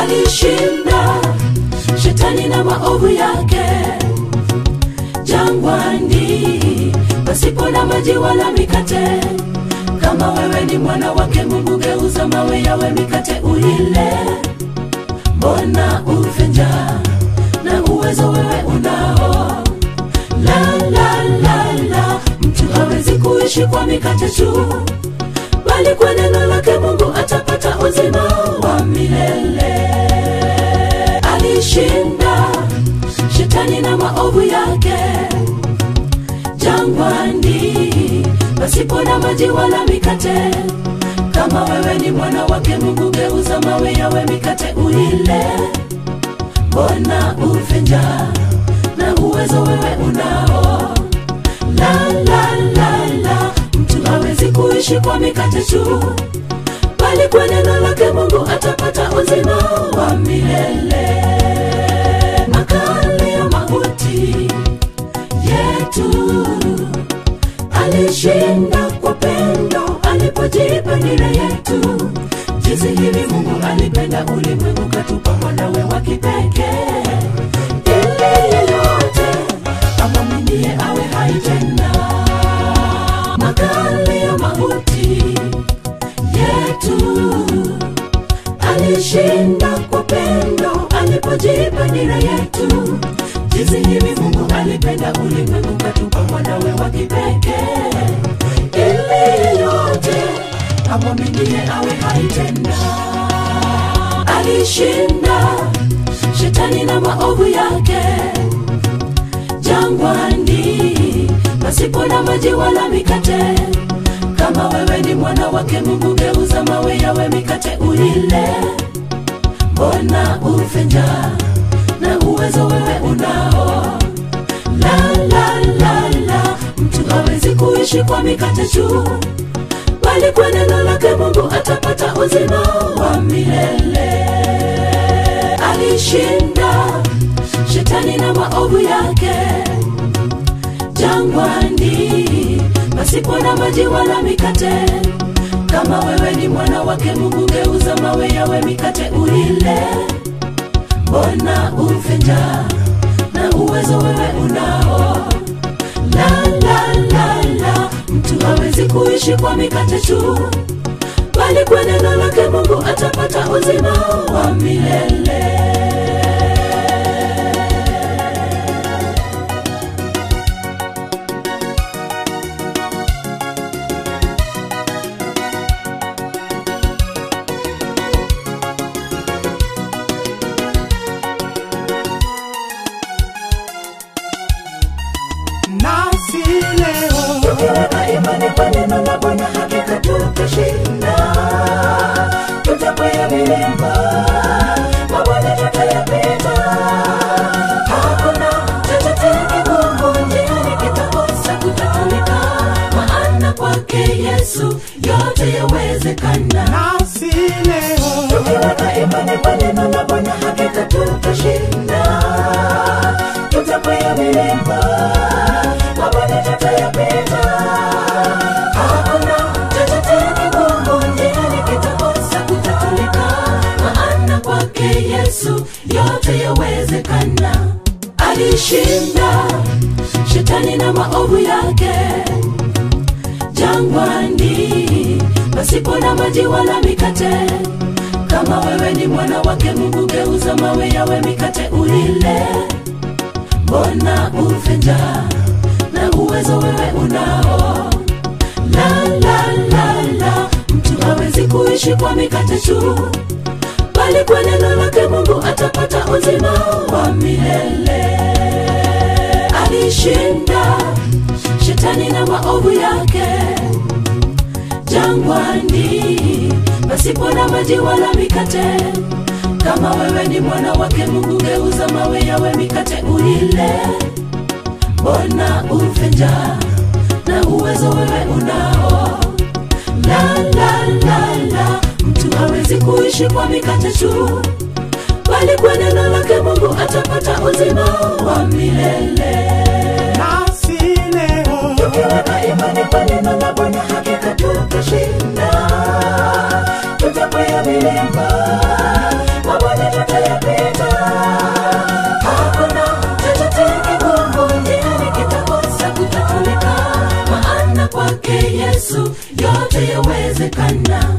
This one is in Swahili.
alishinda shetani na maovu yake jangwani pasipo na maji wala mikate kama wewe ni mwana wake mungu geuza mawe yawe mikate uile mbona ufe njaa na uwezo wewe unao la la la la mtu hawezi kuishi kwa mikate tu bali kwa neno lake mungu atapata uzima wa milele alishinda shetani na maovu yake jangwani pasipo na maji wala mikate kama wewe ni mwana wake mungu geuza mawe yawe mikate uile mbona ufe njaa na uwezo wewe unao la la la la mtu hawezi kuishi kwa mikate tu bali kwa neno lake mungu atapata uzima wa milele makali ya mauti yetu alishinda kwa pendo alipojipa nira yetu jinsi hivi mungu alipenda ulimwengu katupa mwanawe wa kipekee ili yeyote amwaminie awe hai tena makali ya mauti yetu alishinda kwa pendo alipojipa nira yetu jinsi hivi mungu alipenda ulimwengu katupa mwanawe wa kipekee ili yeyote amwaminie awe hai tena alishinda shetani na maovu yake jangwani pasipo na maji wala mikate kama wewe ni mwana wake mungu geuza mawe yawe mikate uile mbona ufe njaa na uwezo wewe unao la la la la mtu hawezi kuishi kwa mikate tu bali kwa neno lake mungu atapata uzima wa milele alishinda shetani na maovu yake jangwani pasipo na maji wala mikate kama wewe ni mwana wake mungu geuza mawe yawe mikate uile mbona ufe njaa na uwezo wewe unao la la la la mtu hawezi kuishi kwa mikate tu bali kwa neno lake mungu atapata uzima wa milele nasi leo tukiweka imani kwa neno la bwana hakika tutashinda tutakwea milima mabwana tutayapita hakuna chochote kigumu njiani kitakosa kutatulika maana kwake yesu yote yawezekana nasi leo tukiweka imani kwa neno la bwana hakika tutashinda tutakwea milima mabwana tutayapita hakuna chochote kigumu njiani kitakosa kutatulika maana kwake yesu yote yawezekana alishinda shetani na maovu yake jangwani pasipo na maji wala mikate kama wewe ni mwana wake mungu geuza mawe yawe mikate uile mbona ufe njaa na uwezo wewe unao la la la la mtu hawezi kuishi kwa mikate tu bali kwa neno lake mungu atapata uzima wa milele alishinda shetani na maovu yake jangwani pasipo na maji wala mikate kama wewe ni mwana wake mungu geuza mawe yawe mikate uile mbona ufe njaa na uwezo wewe unao la la la la mtu hawezi kuishi kwa mikate tu bali kwa neno lake mungu atapata uzima wa milele nasi leo tukiweka imani kwa neno la bwana hakika tutashinda tutakwea milima mabwana yawezekana